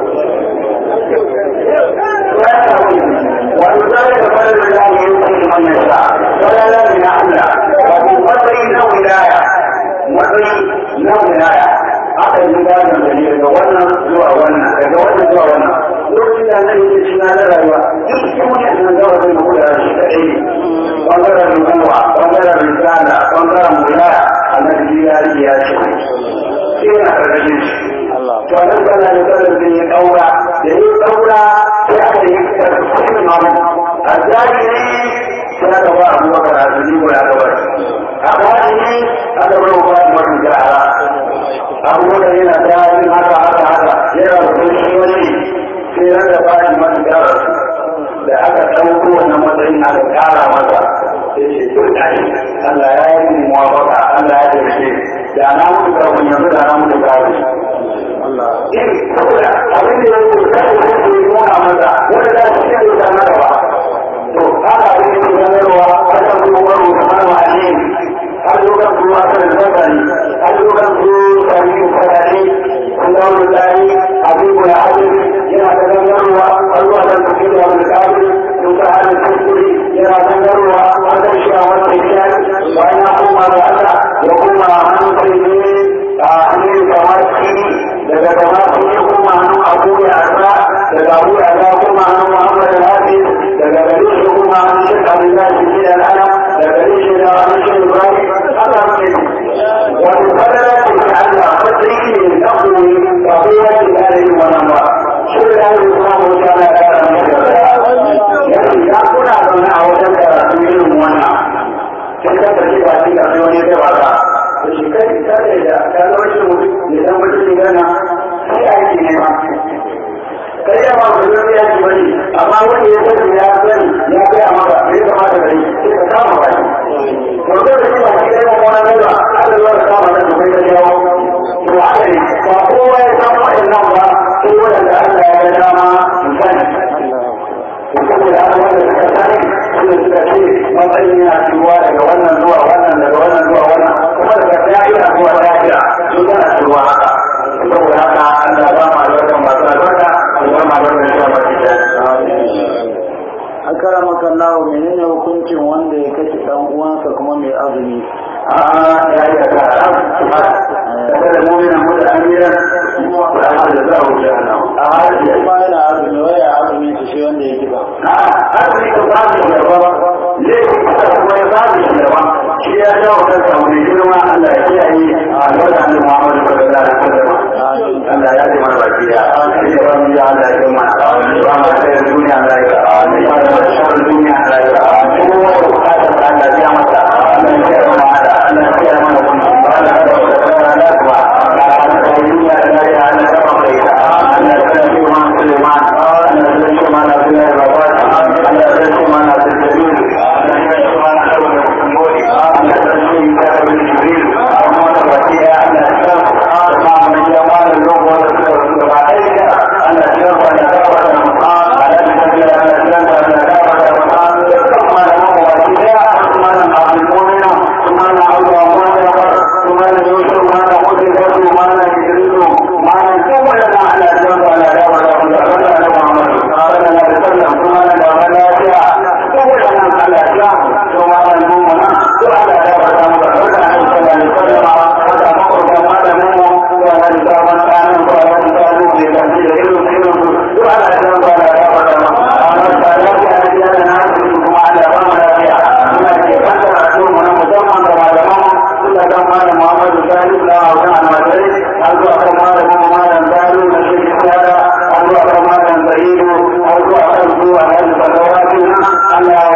wani zai da fara da zai yi wani man yasa wala la min Allah wa kun matsayi na wilaya matsayi na wilaya aka yi gadon da ne daga wannan zuwa wannan daga wannan zuwa wannan lokacin da nan yake shi na rayuwa duk cikin wani sun gawa zai muku da shi kaɗai ne ɓangaren rubuwa ɓangaren risala ɓangaren wilaya annabi ya yi ya ce sai yana karkashin shi Allah to nan kana da kada ya daura da ya daura sai aka yi karkashin mamu a jahili sai aka ba abu bakar a zuni ko ya gaba a bani aka bar wa ba mu jara abu bakar yana da yin haka haka haka yana da shi wani sai ran da ba shi man jara da aka ɗauko wannan matsayin aka ƙara masa sai ce to da shi Allah ya yi mu muwafaka Allah ya tafi da na mutu kafin yanzu da na mutu kafin Allah in saboda abin da yake kai da yake nuna masa wanda da shi ne da na gaba to haka abin da yake sanarwa wajen zuwa ruwa mana ne har lokacin zuwa kan zakari har lokacin zuwa sami fadade kun ga wani tsari abin da abin yana da gangarwa har zuwa kan tafi da wani kafin sun ka hannun kuskure daga abu ya ga kuma an muhammad al-hafiz daga gare shi kuma an shi abdullahi bin al-ana daga gare shi da an shi ibrahim haka ne wani fadala ce ta Allah matsayi ne na koyi ba kowa ke gane yin wannan ba shi da ya yi kuma wata na kara mai da yanzu ya kuna zaune a wajen karatu irin wannan sai ka tafi ba shi ka wani zai waka da shi kai ta da ya ta zama shi mutum ne dan mutum ne gana sai aiki ne ma kai ya ma ku zai yaki bane amma wanda ya sani ya sani ya gaya maka bai kamata da sai ka kama ba to da shi ba shi kai ma wannan ba aka zo da kama da kai ka jawo to haka ne ba kowa ya san wa'annan ba sai wanda Allah ya ga dama sani saboda haka wanda suka sani suna suka ce matsayin yana ciwa daga wannan zuwa wannan daga wannan zuwa wannan kuma daga da'ira zuwa da'ira sun tana ciwa haka saboda haka Allah ba ma albarkan masu albarka Allah ma albarkan shi a baki da akara maka nawo menene hukuncin wanda ya kashe dan uwansa kuma mai azumi a ya yi da haram kada da mu'mina muda amiran wa ahad da zahu jahannam a hadi kuma yana azumi wai ya azumi su shi wanda ya kiba a hadi ka ba shi da ba ne ka kuma ya ba shi da ba shi ya jawo kansa wani girma Allah ya kiyaye a lokacin Muhammad sallallahu alaihi wasallam Allah ya ji mana baki ya ya ba mu ya Allah ya mana ba ma sai duniya Allah ya ba ma shar duniya Allah ya ba ko wani bukata ta Allah ya masa Allah ya mana Allah ya mana kuma ba da da da da kuma da da duniya Allah ya Allah ya ba mu ita Allah ya kana shi ma Sulaiman Allah ya shi ma na Abdullah Rabbah Allah ya shi ma na Abdul Jalil Allah ya shi ma na Abu Muhammad Allah ya shi ma na Abu Jibril amma da baki ya Allah ya ma mun ya ma da lokaci da su da ba dai Allah ya ba da da da Allah ya shi da Allah ya da da da da kuma da mu baki ya kuma na Abdul Mu'min kuma na Abu Muhammad kuma na Yusuf kuma na Hudi kuma na Idris kuma na kuma da Allah ya da da da da da da Muhammad sallallahu alaihi wasallam kuma na da lafiya kuma da Allah ya da kuma na mu na to Allah ya ba da mu da Allah sallallahu alaihi wasallam haka makwabta malamin mu wa na da ban kanin ko da da mu ne da shi da irin irin su to Allah ya ba da ya ba da mu amma da lafiya da ya da na su kuma Allah ba mu lafiya ina ke fata da su mu na musamman da malaman mu suka ga malam Muhammadu Salihu da Hausa Almajiri har zuwa kan malamin mu malam Salihu da shi Sada har zuwa kan malam Sa'idu har zuwa kan su a yanzu da Allah